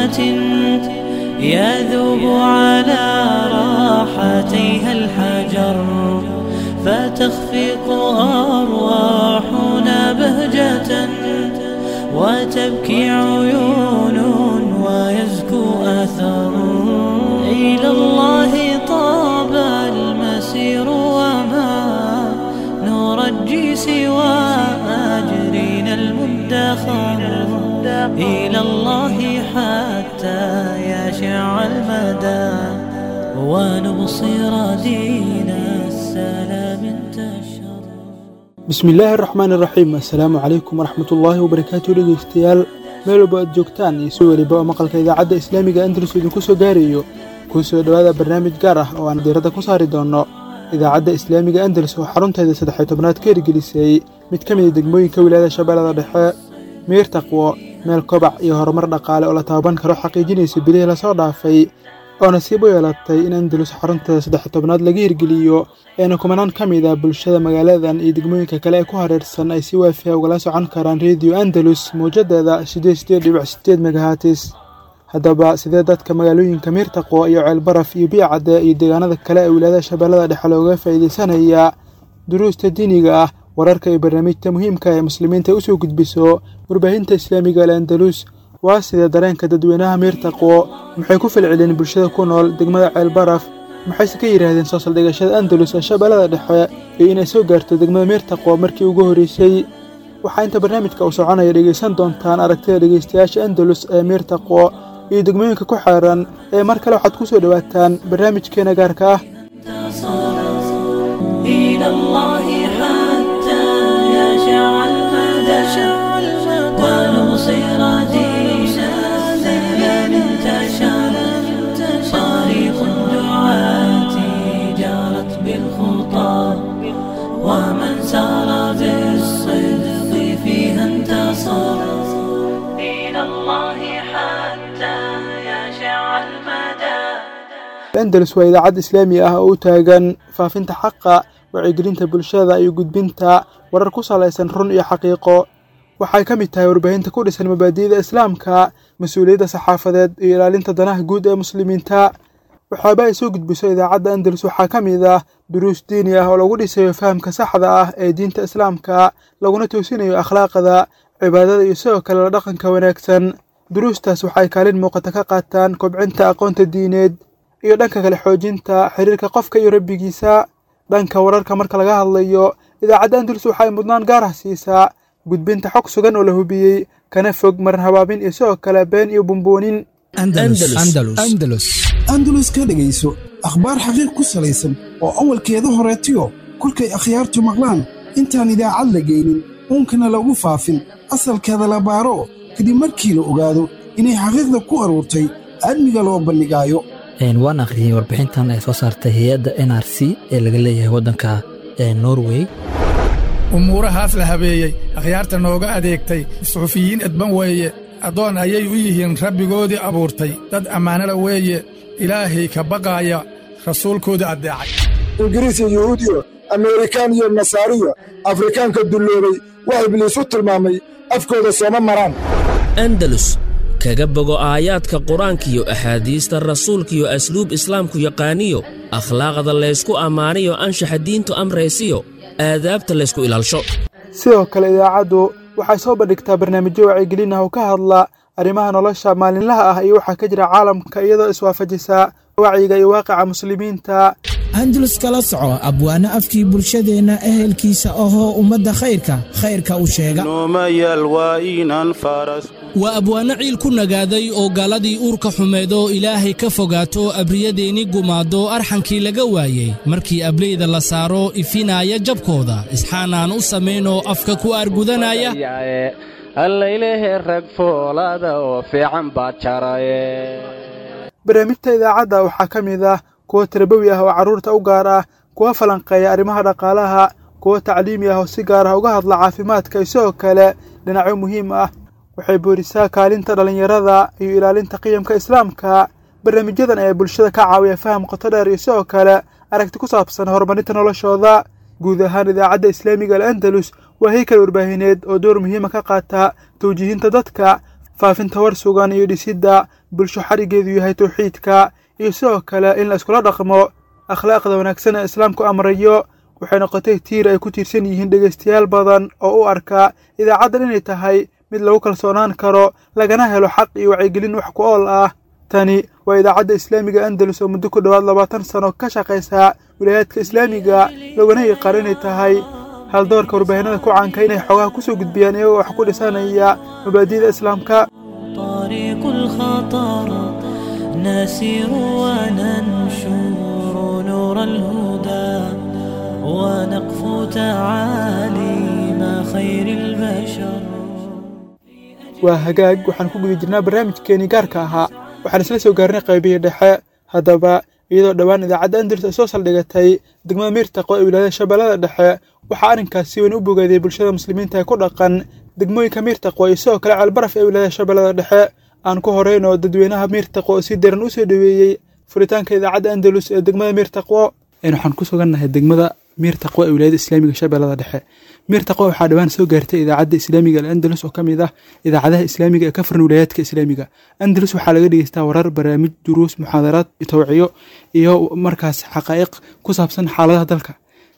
جنة يذوب على راحتيها الحجر فتخفق أرواحنا بهجة وتبكي عيون ويزكو أثر إلى الله طاب المسير وما نرجي سوى أجرنا المدخر إلى الله حتى يشع المدى ونبصر دين السلام انتشر bismi illaahi araxmaan iraxiim assalaamu calaykum waraxmatullaahi wabarakaatu dhegeystayaal meel walba aad joogtaan iyo si weliba oo maqalka idaacadda islaamiga andalus idinku soo gaarayo kuu soo dhowaada barnaamij gaar ah oo aan diiradda ku saari doonno idaacadda islaamiga andalus oo xarunteeda saddexiy tobnaad ka hirgelisay mid ka mida degmooyinka wilaayada shabeellada dhexe miir taqwo meel kobac iyo horumar dhaqaale oo la taaban karo xaqiijinaysa bilihii lasoo dhaafay oo nasiib u yeelatay in andalus xarunteeda saddexiy tobnaad laga hirgeliyo eena kumanaan ka mid ah bulshada magaaladan iyo degmooyinka kale ee ku hareersan ay si waafiya ugala socon karaan rediyo andalus mawjadeeda siddeed sideed dhibic sideed megahatis haddaba sidee dadka magaalooyinka miirtaqwo iyo ceelbaraf iyo biyacadde iyo deegaanada kale ee wilaayada shabeellada dhexe looga faa'iidaysanayaa duruusta diiniga ah wararka iyo barnaamijta muhiimka ee muslimiinta ay usoo gudbiso warbaahinta islaamiga al andalus waa sidee dareenka dadweynaha miirtaqwo maxay ku falceliyeen bulshada ku nool degmada ceelbaraf maxayse ka yidhaahdeen soo saldhigashada andalus ee shabeellada dhexe iyo inay soo gaarto degmada miirtaqwo markii ugu horreysay waxaa inta barnaamijka uu soconaya dhegaysan doontaan aragtida dhegaystayaasha andalus ee miirtaqwo iyo degmooyinka ku xeeran ee mar kale waxaad ku soo dhowaataan barnaamijkeena gaarka ah إلى الله حتى يشع المدى ونبصر دين السلام انتشر طريق الدعاة جارت بالخطى ومن سار بالصدق فيها انتصر إلى الله حتى يشع المدى andalus waa idaacad islaami ah oo u taagan faafinta xaqa wacyigelinta bulshada iyo gudbinta warar ku salaysan run iyo xaqiiqo waxay ka mid tahay warbaahinta ku dhisan mabaadi'da islaamka mas-uuliyadda saxaafadeed iyo ilaalinta danaha guud ee muslimiinta waxaaba ay soo gudbiso idaacadda andalus waxaa ka mid ah duruus diini ah oo lagu dhisayo fahamka saxda ah ee diinta islaamka laguna toosinayo akhlaaqda cibaadada iyo sidoo kale la dhaqanka wanaagsan duruustaas waxay kaalin muuqata ka qaataan kobcinta aqoonta diineed iyo dhanka kale xoojinta xiriirka qofka iyo rabbigiisa dhanka wararka marka laga hadlayo idaacadda andalus waxay mudnaan gaar ah siisaa gudbinta xog sugan oo la hubiyey kana fog marin habaabin iyo sidoo kale been iyo bumboonin andalus ka dhegayso akhbaar xaqiiq ku salaysan oo awalkeeda horeetiyo kolkay akhyaartu maqlaan intaan idaacad la geynin uunkana lagu faafin asalkeeda la baaro kadib markii la ogaado inay xaqiiqda ku aruurtay aadmiga loo bandhigaayo waan akhriyey warbixintan ay soo saartay hay-adda n r c ee laga leeyahay waddanka norway umuurahaas la habeeyey akhyaarta nooga adeegtay suxufiyiin edban weeye addoon ayay u yihiin rabbigoodii abuurtay dad ammaanada weeye ilaahay ka baqaaya rasuulkoodii addeecay ingiriis iyo yuhuudiyo ameerikaan iyo nasaariyo afrikaanka dulloobay waa ibliis u tilmaamay afkooda sooma maraan andalus kaga bogo aayaadka qur-aankiyo axaadiista rasuulkiyo asluub islaamku yaqaaniyo akhlaaqda laysku ammaaniyo anshaxa diintu amraysiyo aadaabta laysku ilaalsho sidoo kale idaacaddu waxay soo bandhigtaa barnaamijyo wacyigelin ah oo ka hadla arrimaha nolosha maalinlaha ah iyo waxaa ka jira caalamka iyadoo iswaafajisa wacyiga iyo waaqica muslimiinta andalus kala soco abwaano afkii bulshadeenna ehelkiisa ahoo ummadda khayrka khayrka u sheega waa abwaanno ciil ku nagaaday oo gaaladii uurka xumeed oo ilaahay ka fogaato abriyadeenni gumaado arxankii laga waayey markii ableyda la saaro ifinaaya jabkooda isxaanaan u samaynoo afka ku aargudanaya allaylehe rag foolaada oo fiican baad jaraye barnaamijta idaacadda waxaa ka mid ah kuwa tarabawi ah oo carruurta u gaar ah kuwa falanqeeya arrimaha dhaqaalaha kuwa tacliimi ah oo si gaar ah uga hadla caafimaadka iyo sidoo kale dhinacyo muhiim ah waxay boorisaa kaalinta dhallinyarada iyo ilaalinta qiyamka islaamka barnaamijyadan ayaa bulshada ka caawiya faham qoto dheer iyo sidoo kale aragti ku saabsan horumarinta noloshooda guud ahaan idaacadda islaamiga al andalus waa heykal warbaahineed oo door muhiima ka qaata tawjiihinta dadka faafinta war sugan iyo dhisidda bulsho xarigeedu yahay tawxiidka iyo sidoo kale in la iskula dhaqmo akhlaaqda wanaagsan ee islaamku amrayo waxay noqotay tiir ay ku tiirsan yihiin dhegaystayaal badan oo u arka idaacaddan inay tahay mid lagu kalsoonaan karo lagana helo xaq iyo wacyigelin wax ku ool ah tani waa idaacadda islaamiga andalus oo muddo ku dhowaad labaatan sano ka shaqaysa wilaayaadka islaamiga laguna yaqaan inay tahay haldoorka warbaahinada ku caanka inay xoogaha ku soo gudbiyaan iyagoo wax ku dhisanaya mabaadi'da islaamka طريق الخطر نسير وننشر نور الهدى ونقفو تعاليم خير البشر waa hagaag waxaan ku guda jirnaa barnaamijkeenii gaarka ahaa waxaan isla soo gaarnay qaybihii dhexe haddaba iyadoo dhowaan idaacadda andalus ay soo saldhigatay degmada miirtaqo ee wilaayada shabeellada dhexe waxaa arrinkaas si weyn u bogaeday bulshada muslimiinta ee ku dhaqan degmooyinka miirtaqo iyo sidoo kale ceelbaraf ee wilaayada shabeellada dhexe aan ku horeyn oo dadweynaha miirtaqo oo si daran u soo dhoweeyey furitaanka idaacadda andalus ee degmada miirtaqo waxaan ku sugannahay degmada miirtaqo ee wilaayada islaamiga shabeellada dhexe miirtaqo waxaa dhowaan soo gaartay idaacadda islaamiga alandalus oo ka mid ah idaacadaha islaamiga ee ka furan wilaayaadka islaamiga andalus waxaa laga dhegeystaa warar barnaamij duruus muxaadaraad tawciyo iyo markaas xaqaa'iq ku saabsan xaaladaha dalka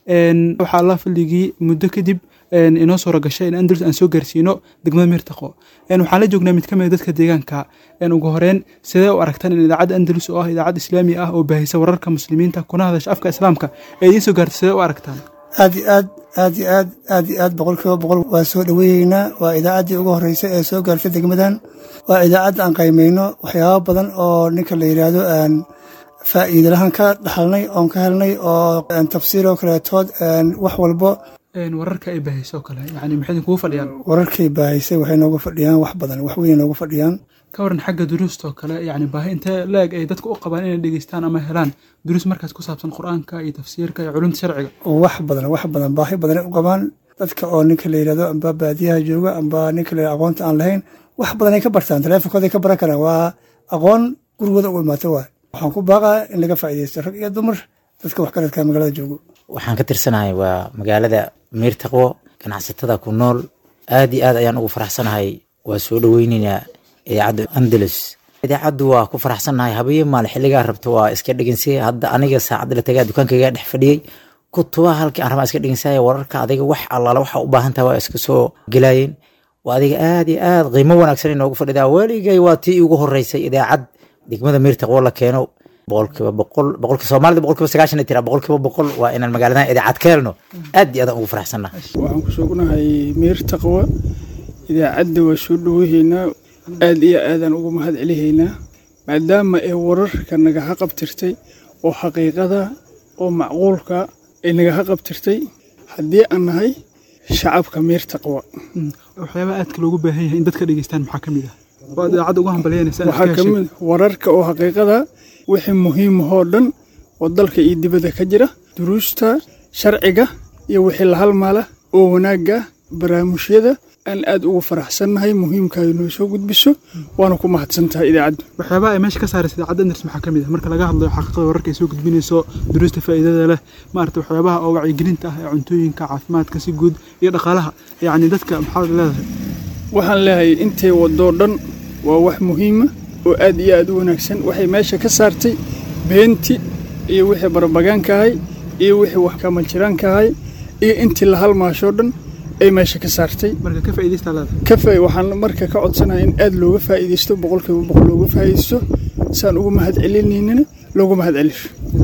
waxaa allah fadligii muddo kadib inoo suura gashay in andalus aan soo gaarsiino degmada miirtaqo waxaan la joognaa mid ka mid dadka deegaanka ugu horeyn sidee u aragtaan in idaacadda andalus oo ah idaacad islaami ah oo baahisa wararka muslimiinta kuna hadasha afka islaamka ee idiin soo gaartay sidee u aragtaan aad iyo aad aad iyo aad aad iyo aad boqolkiiba boqol waa soo dhoweeyeynaa waa idaacaddii ugu horreysay ee soo gaartay degmadan waa idaacadda aan qaymayno waxyaabo badan oo ninka la yidhaahdo aan faa'iidalahaan ka dhaxalnay oon ka helnay oo tafsiiroo kaleetood wax walbo wararka ay baahayso oo kale yani maxay idinkugu fadhiyaan wararkay baahaysay waxay nooga fadhiyaan wax badan wax weyn nooga fadhiyaan ka waran xagga duruusta oo kale yani baahi intee la-eg ay dadka u qabaan inay dhegeystaan ama helaan duruus markaas ku saabsan qur-aanka iyo tafsiirka iyo culumta sharciga wax badan wax badan baahi badanay u qabaan dadka oo ninka la yidhahdo amba baadiyaha jooga amba ninka la yidhahdo aqoonta aan lahayn wax badanay ka bartaan taleefonkooday ka baran karaan waa aqoon gurigooda ugu imaato waay waxaan ku baaqaa in laga faa'iidaysto rag iyo dumar dadka wax karadka magaalada joogo waxaan ka tirsanahay waa magaalada miirtaqwo ganacsatada ku nool aad iyo aad ayaan ugu faraxsanahay waa soo dhoweyneynaa idaacadda andalus idaacaddu waa ku faraxsannahay habiyo maal xilligaa rabto waa iska dhegensay hadda aniga saacadda la tagaa dukaankayga dhex fadhiyey kutubaha halkii aan rabaa iska dhegensaaya wararka adiga wax allaala waxa u baahan tahay waa iska soo gelaayeen waa adiga aad iyo aad qiimo wanaagsan inoogu fadhidaa weligay waa tii ugu horeysay idaacad degmada miirtaqwo la keeno boqolkiiba boqol boqolki soomaalida boqolkiiba sagaashan ay tiraa boqolkiiba boqol waa inaan magaaladan idaacad ka helno aad iyo aadaan ugu faraxsannahay waxaan ku sugnahay miirtaqwa idaacadda waa soo dhowehaynaa aad iyo aadaan ugu mahad celihaynaa maadaama ay wararka nagaha qabtirtay oo xaqiiqada oo macquulka ay nagaha qabtirtay haddii aan nahay shacabka miirtaqwa waxyaabaha aadka loogu baahan yahay in dadka dhegeystaan maxaa ka mid ah oo aad idaacadda ugu hambalyanaysa waxaa ka mid wararka oo xaqiiqada wixii muhiimahoo dhan oo dalka iyo dibadda ka jira duruusta sharciga iyo wixii la halmaala oo wanaagga baraamusyada aan aad ugu faraxsannahay muhiimkaayo noo soo gudbiso waana ku mahadsantahay idaacaddu waxyaabaha ay meesha ka saaraysa idaacadda andars maxaa ka mid ah marka laga hadlayo xaqiiqada wararka ay soo gudbinayso duruusta faa'iidada leh maarata waxyaabaha oo wacyigelinta ah ee cuntooyinka caafimaadka si guud iyo dhaqaalaha yacni dadka maxaad leedahay waxaan leeyahay intay wadoo dhan waa wax muhiima oo aad iyo aad u wanaagsan waxay meesha ka saartay beenti iyo wixii barbagaanka ahay iyo wixii wax kamanjiraanka ahay iyo intii la halmaashoo dhan ay meesha ka saartay marka ka faa'iidaysta leedahay ka faa waxaan marka ka codsanahay in aad looga faa'iidaysto boqolkiiba boqol looga faa'iidaysto saan ugu mahad celinaynana loogu mahad celisho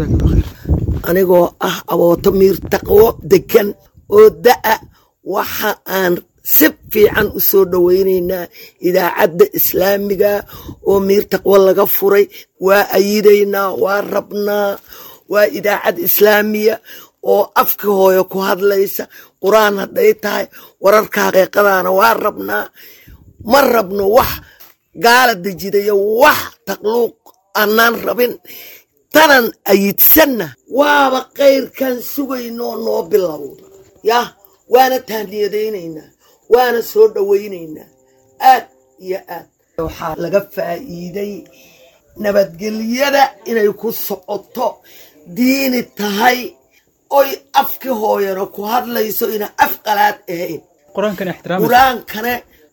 anigoo ah abooto miir taqwo degan oo da'a waxa aan si fiican u soo dhowaynaynaa idaacadda islaamiga oo miir taqwo laga furay waa ayidaynaa waa rabnaa waa idaacad islaamiya oo afka hooyo ku hadlaysa qur-aan hadday tahay wararka xaqiiqadaana waa rabnaa ma rabno wax gaala dejidayo wax taqluuq annaan rabin tanan ayidsanna waaba kayrkan sugaynoo noo bilowda yah waana tahniyadaynaynaa waana soo dhowaynaynaa aad iyo aad waxaa laga faa'iiday nabadgelyada inay ku socoto diini tahay oy afki hooyana ku hadlayso ina af qalaad ahayn qur-aankane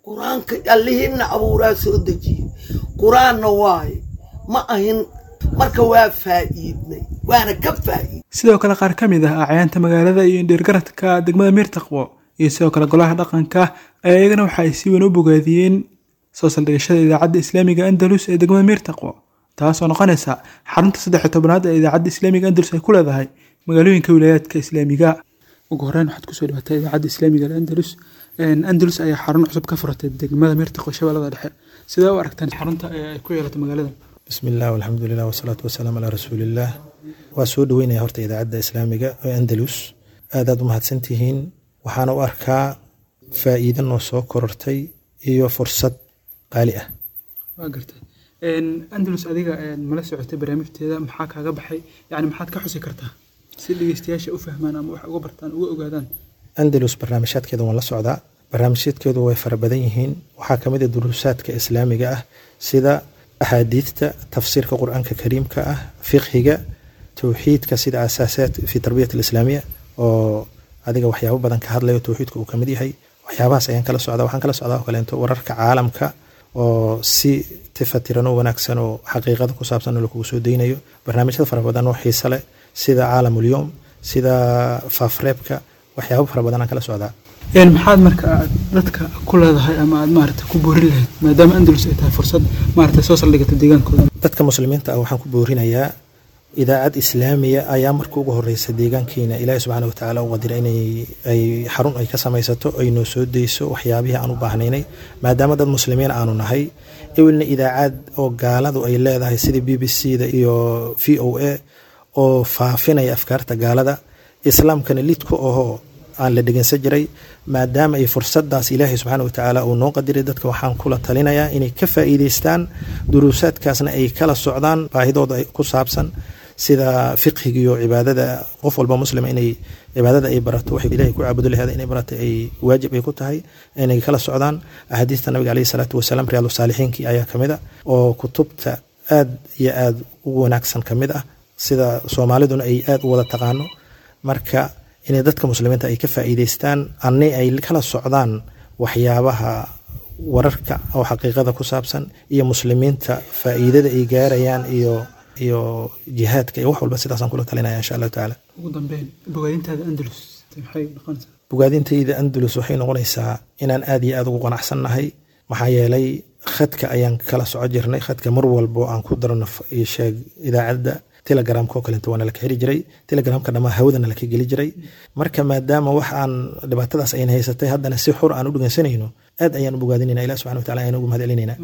qur-aanka allihiinna abuuraa soo dejiye qur-aanna waaye ma ahin marka waa faa'iidnay waana ka faa'iid sidoo kale qaar ka mid ah acyaanta magaalada iyo indhiirgaradka degmada miirtaqwo iyo sidoo kale golaha dhaqanka ayaa iyagana waxa ay si weyn u bogaadiyeen soo saldhigashada idaacadda islaamiga andalus ee degmada miirtaqwo taasoo noqonaysa xarunta saddex iyo tobanaad ee idaacadda islaamiga andalus ay ku leedahay magaalooyinka wilaayaadka islaamiga ugu horeyn waxaad kusoo dhibatay idaacadda islaamiga andalus andalus ayaa xarun cusub ka furatay degmada miirtaqwo shabeellada dhexe sidee u aragtaan xarunta ay ku yeelatay magaalada bismi illah alxamdulilah wasalaatu wasalaam calaa rasuuliillah waa soo dhoweynaya horta idaacadda islaamiga ee andalus aadaad u mahadsantihiin waxaana u arkaa faa'iido noo soo korortay iyo fursad qaali ah waa gartay andalus adiga mala socotay barnaamijteeda maxaa kaaga baxay yani maxaad ka xusi kartaa si dhegeystayaasha u fahmaan ama wax uga bartaan uga ogaadaan andalus barnaamijyaadkeeda waan la socdaa barnaamijyaadkeedu way fara badan yihiin waxaa ka mid a duruusaadka islaamiga ah sida axaadiidta tafsiirka qur-aanka kariimka ah fiqhiga towxiidka sida asaasaad fi tarbiyat alislaamiya oo adiga waxyaabo badan ka hadlayo towxiidka uu kamid yahay waxyaabahaas ayaan kala socdaa waxaan kala socdaa oo kaleento wararka caalamka oo si tifatiran oo wanaagsan oo xaqiiqada ku saabsan oo lakugu soo deynayo barnaamijyada fara badan oo xiise leh sida caalamulyoom sida faafreebka waxyaabo fara badan aan kala socdaa maxaad marka aad dadka ku leedahay ama aad maarata ku boorin lahayd maadaama andalus ay tahay fursad maarata soo saldhigata deegaankooda dadka muslimiinta ah waxaan ku boorinayaa idaacad islaamiya ayaa marka ugu horeysa deegaankeena ilaahi subxaana watacaala u qadira inay ay xarun ay ka samaysato ay noo soo deyso waxyaabihii aan u baahnaynay maadaama dad muslimiin aanu nahay ewelna idaacad oo gaaladu ay leedahay sida b b c da iyo v o a oo faafinaya afkaarta gaalada islaamkana lidku ahoo aan la dhegeysan jiray maadaama ay fursadaas ilaahay subxaana watacaala uu noo qadiray dadka waxaan kula talinayaa inay ka faa'iideystaan duruusaadkaasna ay kala socdaan baahidooda ku saabsan sida fiqhiga iyo cibaadada qof walba muslima inay cibaadada ay barato waxay ilahay ku caabudo laheeda inay barato ay waajib ay ku tahay inay kala socdaan axaadiista nabiga caleyhi salaatu wasalaam riyaadu saalixiinkii ayaa kamid a oo kutubta aad iyo aad ugu wanaagsan kamid ah sida soomaaliduna ay aad u wada taqaano marka inay dadka muslimiinta ay ka faa'iideystaan anni ay kala socdaan waxyaabaha wararka oo xaqiiqada ku saabsan iyo muslimiinta faa'iidada ay gaarayaan iyo iyo jihaadka iyo wax walba sidaasaan kula talinaya insha allahu tacaala ugu dambeyn bogaadintaada andalus maxay noqonaysaa bogaadintayda andalus waxay noqonaysaa inaan aad iyo aad ugu qanacsannahay maxaa yeelay khadka ayaan kala soco jirnay khadka mar walbo aan ku darno sheeg idaacadda telegramka oo kalenta waana laka heli jiray telegramka dhammaa hawadana laka geli jiray marka maadaama wax aan dhibaatadaas ayna haysatay haddana si xur aan u dhegeysanayno aad ayaan u bogaadinayna ilah subxana watacala ayaan ugu mahad celinayna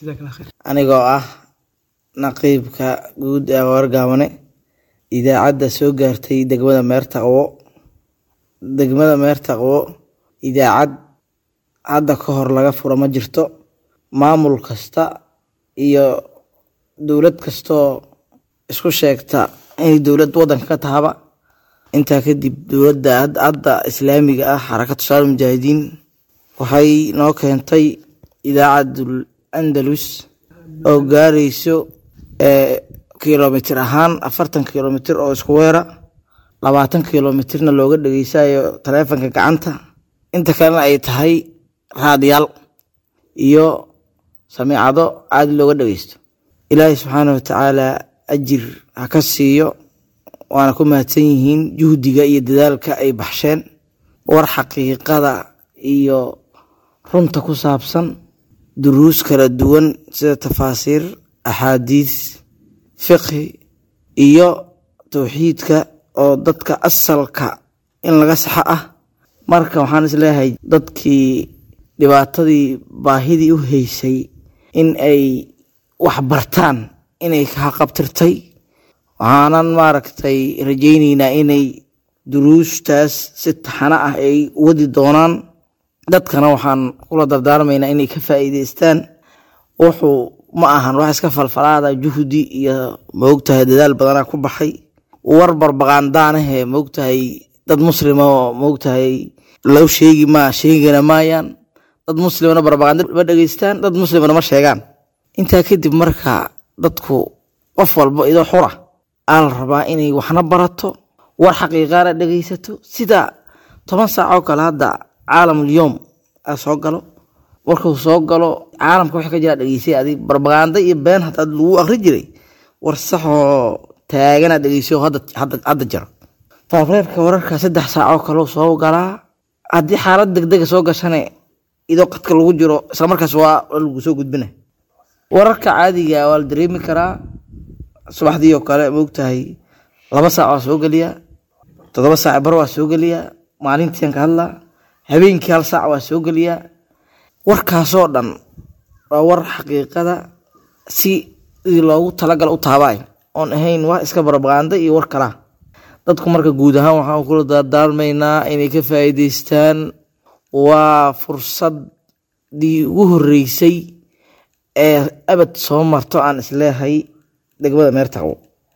anigoo ah naqiibka guud ee wargaabane idaacadda soo gaartay degmada meertaqwo degmada meertaqwo idaacad hadda ka hor laga furo ma jirto maamul kasta iyo dowlad kastoo isku sheegta inay dowlad wadanka ka tahaba intaa kadib dowladda hadda islaamiga ah xarakatu shaal mujaahidiin waxay noo keentay idaacadul andalus oo gaarayso kilomitir ahaan afartan kilomitir oo isku weera labaatan kilomitirna looga dhegeysayo taleefonka gacanta inta kalena ay tahay raadiyaal iyo samiicado caadi looga dhegeysto ilaahay subxaana watacaala ajir ha ka siiyo waana ku mahadsan yihiin juhdiga iyo dadaalka ay baxsheen war xaqiiqada iyo runta ku saabsan duruus kala duwan sida tafaasiir axaadiis fiqhi iyo towxiidka oo dadka asalka in laga saxo ah marka waxaan isleeyahay dadkii dhibaatadii baahidii u haysay in ay wax bartaan inay kahaqabtirtay waxaanan maaragtay rajayneynaa inay duruustaas si taxano ah ay wadi doonaan dadkana waxaan kula dardaarmaynaa inay ka faa'iideystaan wuxuu ma ahan wax iska falfalaada juhdi iyo maogtahay dadaal badanaa ku baxay war barbaqaandaanahe maogtahay dad muslima oo maogtahay loo sheegi maa sheegana maayaan dad muslimana barbaqaanda ma dhegeystaan dad muslimana ma sheegaan intaa kadib marka dadku qof walba idoo xura aa la rabaa inay waxna barato war xaqiiqaana dhegeysato sida toban saac oo kale hadda caalamul yoom aa soo galo warkuu soo galo caalamka waxa ka jira dhegeysay adig barbagaanda iyo been hataa lagu akri jiray war saxoo taaganaad dhegeysay oo hadda hadda hadda jiro faafareerka wararka saddex saacoo kaleu soo galaa haddii xaalad degdega soo gashane idoo qadka lagu jiro islamarkaas waa lagu soo gudbina wararka caadiga waa la dareemi karaa subaxdii oo kale moogtahay laba saac waa soo geliya toddoba saac bar waa soo geliya maalintiian ka hadlaa habeenkii hal saac waa soo geliya warkaasoo dhan waa war xaqiiqada si sidii loogu talagala u taabay oon ahayn wax iska barbaqaanda iyo war kalaa dadku marka guud ahaan waxaan kula dardaarmaynaa inay ka faa'iidaystaan waa fursadii ugu horreysay ee abad soo marto aan isleehay degmada meertaqwo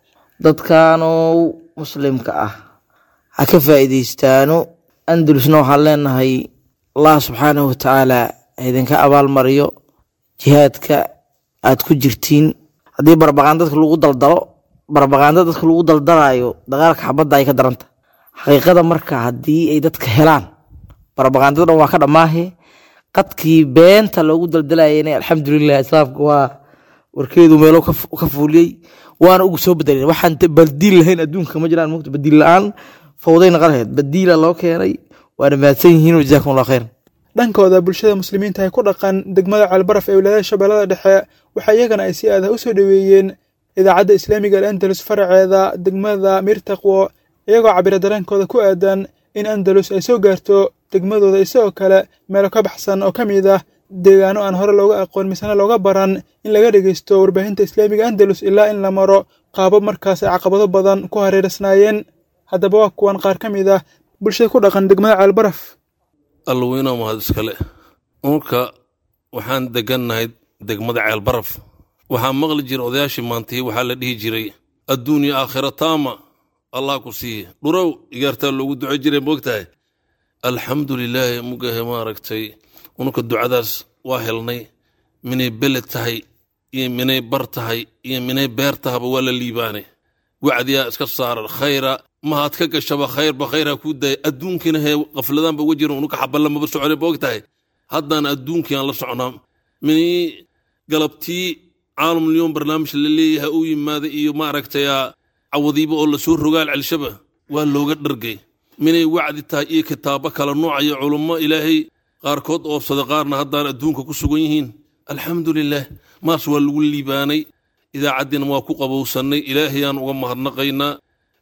dadkaanow muslimka ah ha ka faa'iidaystaano andalusna waxaan leenahay allah subxaanahu watacaala idinka abaalmariyo jihaadka aad ku jirtiin haddii barbaqaan dadka lagu daldalo barbaqaanda dadka lagu daldalayo dagaalka xabadda ay ka daranta xaqiiqada marka haddii ay dadka helaan barbaqaandada dhan waa ka dhammaahe qadkii beenta loogu daldalayana alxamdulilah islaamka waa warkeedu meelo ka fuuliyey waana ugu soo bedeleen waxaan badiil lahayn adduunka ma jiraan mogta badiil la-aan fawday naqan lahayd badiila loo keenay waana mahadsan yihiin jazaakum allah khayr dhankooda bulshada muslimiinta ay ku dhaqan degmada ceelbaraf ee wilaayada shabeellada dhexe waxaa iyagana ay si aadaha u soo dhoweeyeen idaacadda islaamiga al andalus faraceeda degmada miirtaqwo iyagoo cabira dareenkooda ku aadan in andalus ay soo gaarto degmadooda isagoo kale meelo ka baxsan oo ka mid ah deegaano aan hore looga aqoon misena looga baran in laga dhegeysto warbaahinta islaamiga andalus ilaa in la maro qaabab markaas ay caqabado badan ku hareersnaayeen haddaba waa kuwan qaar ka mid ah bulshada ku dhaqan degmada ceelbaraf allaweyna mahad iskale marka waxaan degannahay degmada ceelbaraf waxaa maqli jira odayaashii maantay waxaa la dhihi jiray adduunya aakhira taama allah ku siiye dhurow igaartaa loogu duco jiray moogtahay alxamdu lilaahi mugahe maaragtay ununka ducadaas waa helnay minay beled tahay iyo minay bar tahay iyo minay beer tahaba waa la liibaanay wacdiyaa iska saaran khayra mahaad ka gashaba khayrba khayraa kuu daaya adduunkina hee qafladaanba uga jiran ununka xaballa maba socone moog tahay haddana adduunkii aan la socnaa minay galabtii caalamulyoom barnaamij la leeyahay u yimaada iyo maaragtay cawadiiba oo lasoo rogaal celshaba waa looga dhargay minay wacdi tahay iyo kitaabo kala noocayo culummo ilaahay qaarkood oobsada qaarna haddaan adduunka ku sugan yihiin alxamdu lilaah maas waa lagu liibaanay idaacaddina waa ku qabowsannay ilaahayaan uga mahadnaqaynaa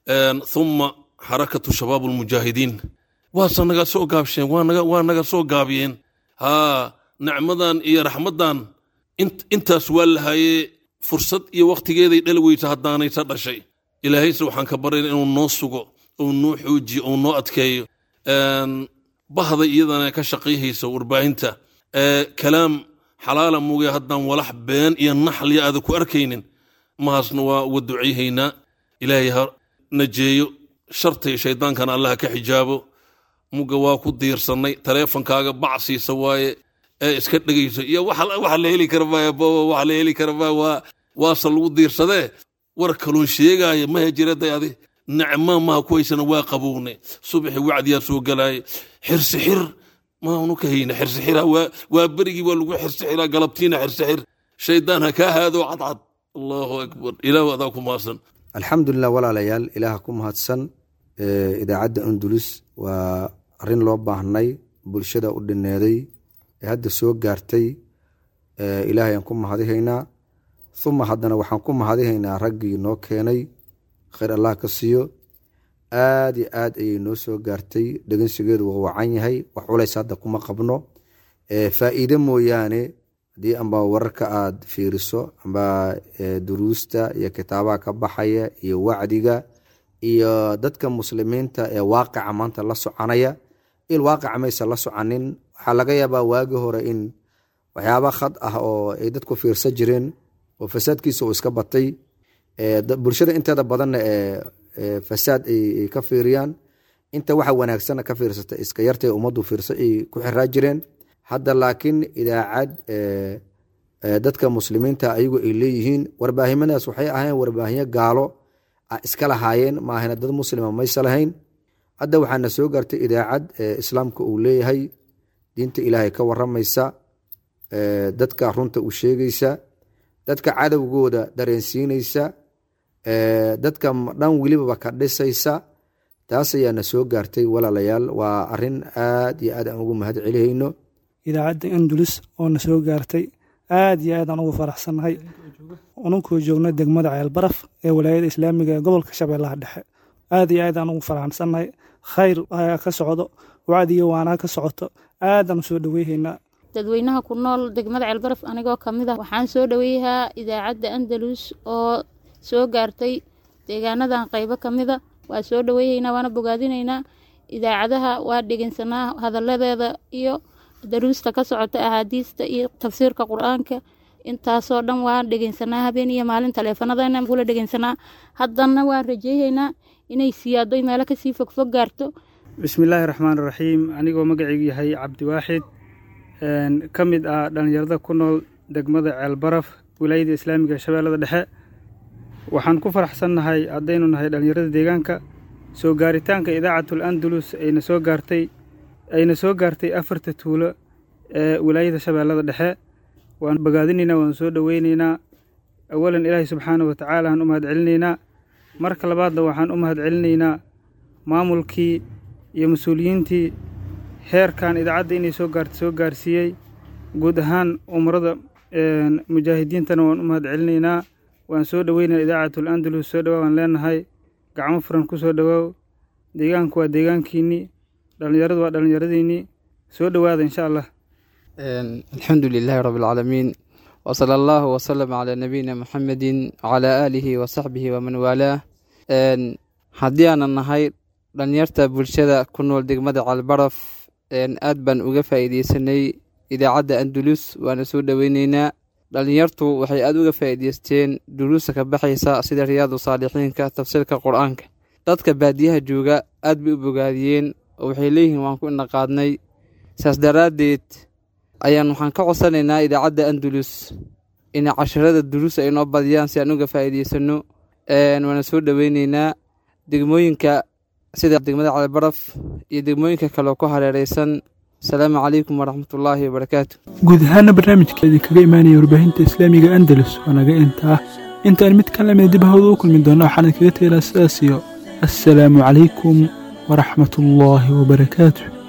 humma xarakatu shabaab almujaahidiin waase naga soo gaabsheen waa naga soo gaabiyeen haa nicmadan iyo raxmaddan intaas waa lahayee fursad iyo wakhtigeeday dhali weysa haddaanaysa dhashay ilaahayse waxaan ka barayna inuu noo sugo ou noo xoojiyo ou noo adkeeyo bahda iyadana ka shaqayhaysa warbaahinta kalaam xalaala muge haddaan walax been iyo naxliya aada ku arkaynin mahaasna waa uga ducayhaynaa ilaahay ha najeeyo shartay shaydaankana allah ka xijaabo muga waa ku diirsannay taleefonkaaga bacsiisa waaye ee iska dhegayso iyo waxa la heli kara maaya booba waxa la heli kara maaya waa waase lagu diirsadee war kaloon sheegaaya ma hejiraday adi nicma maha ku haysana waa qabownay subaxi wacdiyaa soo galaaye xirsixir maanu ka hayna xirsixira waa berigii waa lagu xirsixiraa galabtiina xirsixir shaydaan ha kaa haado cadcad allahu akbar ilaah adaa ku mahadsan alxamdulilah walaalayaal ilaah ku mahadsan idaacadda andulus waa arrin loo baahnay bulshada u dhineeday ee hadda soo gaartay ilaahay aan ku mahadihaynaa uma haddana waxaan ku mahadihaynaa raggii noo keenay khayr allah ka siiyo aad iyo aad ayay noo soo gaartay dhegansigeedu waa wacan yahay wax culays hadda kuma qabno faa'iide mooyaane haddii amba wararka aad fiiriso amba duruusta iyo kitaabaha ka baxaya iyo wacdiga iyo dadka muslimiinta ee waaqica maanta la soconaya il waaqica maysa la soconin waxaa laga yaabaa waagi hore in waxyaaba khad ah oo ay dadku fiirsan jireen oo fasaadkiisa uu iska batay bulshada inteeda badanna ee fasaad ay ka fiiriyaan inta waxa wanaagsanna ka fiirsata iska yartay ummaddu fiirsa ay ku xiraa jireen hadda laakiin idaacad dadka muslimiinta ayagu ay leeyihiin warbaahimadaas waxay ahayn warbaahinyo gaalo iska lahaayeen maahana dad muslima maysa lahayn hadda waxaana soo gaartay idaacad islaamka uu leeyahay diinta ilaahay ka waramaysa dadka runta u sheegaysa dadka cadowgooda dareensiinaysa dadka dhan welibaba ka dhisaysa taas ayaana soo gaartay walaalayaal waa arin aad iyo aad aan ugu mahad celihayno idaacadda andulus oo na soo gaartay aad iyo aad aan ugu faraxsannahay ununkuu joogno degmada ceelbaraf ee walaayada islaamiga ee gobolka shabeellaha dhexe aad iyo aad aan ugu faraxsannahay khayr ayaa ka socdo wacdiyo waanaa ka socoto aadaan u soo dhoweyhaynaa dadweynaha ku nool degmada ceelbaraf anigoo ka mid ah waxaan soo dhoweeyahaa idaacadda andalus oo soo gaartay deegaanadan qaybo ka mida waa soo dhoweyhaynaa waana bogaadinaynaa idaacadaha waa dhegeysanaa hadalladeeda iyo daruusta ka socota ahaadiista iyo tafsiirka qur-aanka intaasoo dhan waan dhegeysanaa habeen iyo maalin taleefanadana kula dhegeysanaa haddana waan rajeyhaynaa inay siyaado meelo kasii fogfog gaarto bismillaahi raxmaan raxiim anigoo magacaygu yahay cabdiwaaxid ka mid ah dhallinyarada ku nool degmada ceelbaraf wilaayada islaamiga shabeellada dhexe waxaan ku faraxsannahay haddaynu nahay dhallinyarada deegaanka soo gaaritaanka idaacatul andalus ayna soo gaartay ayna soo gaartay afarta tuulo ee wilaayada shabeellada dhexe waan bogaadinaynaa waan soo dhoweynaynaa awalan ilaahay subxaana wa tacaala aan u mahad celinaynaa marka labaadna waxaan u mahad celinaynaa maamulkii iyo mas-uuliyiintii heerkan idaacadda inay soo gaarta soo gaarsiiyey guud ahaan umrada mujaahidiintana waan u mahad celinaynaa waan soo dhoweynaa idaacatul andalus soo dhowaa waan leenahay gacmo furan ku soo dhowaaw deegaanku waa deegaankiinnii dhallinyaradu waa dhallinyaradiinnii soo dhowaada insha allah alxamdu lilaahi rabi alcaalamiin wsala allahu wsalam calaa nabiyina muxamedin wcalaa aalihi wasaxbihi waman waalaah haddii aanan nahay dhalinyarta bulshada ku nool degmada calbaraf aad baan uga faa'iideysanay idaacadda andulus waana soo dhoweyneynaa dhalinyartu waxay aad uga faa'iideysteen duruusta ka baxaysa sida riyaadu saalixiinka tafsiirka qur-aanka dadka baadiyaha jooga aad bay u bogaadiyeen oo waxay leeyihiin waan ku indhaqaadnay saas daraaddeed ayaan waxaan ka codsanaynaa idaacadda andulus inay casharada duruus ay noo badiyaan si aan uga faa'iideysanno waana soo dhoweyneynaa degmooyinka sida degmada calibaraf iyo degmooyinka kale ku hareereysan asalaamu calaykum waraxmatullaahi wabarakaatu guud ahaana barnaamijka idinkaga imaanaya warbaahinta islaamiga andalus waa naga intaa intaan mid ka lamida dib hawda u kulmi doona waxaan idinkaga teelaa sidaas iyo assalaamu calaykum waraxmatullaahi wabarakaatu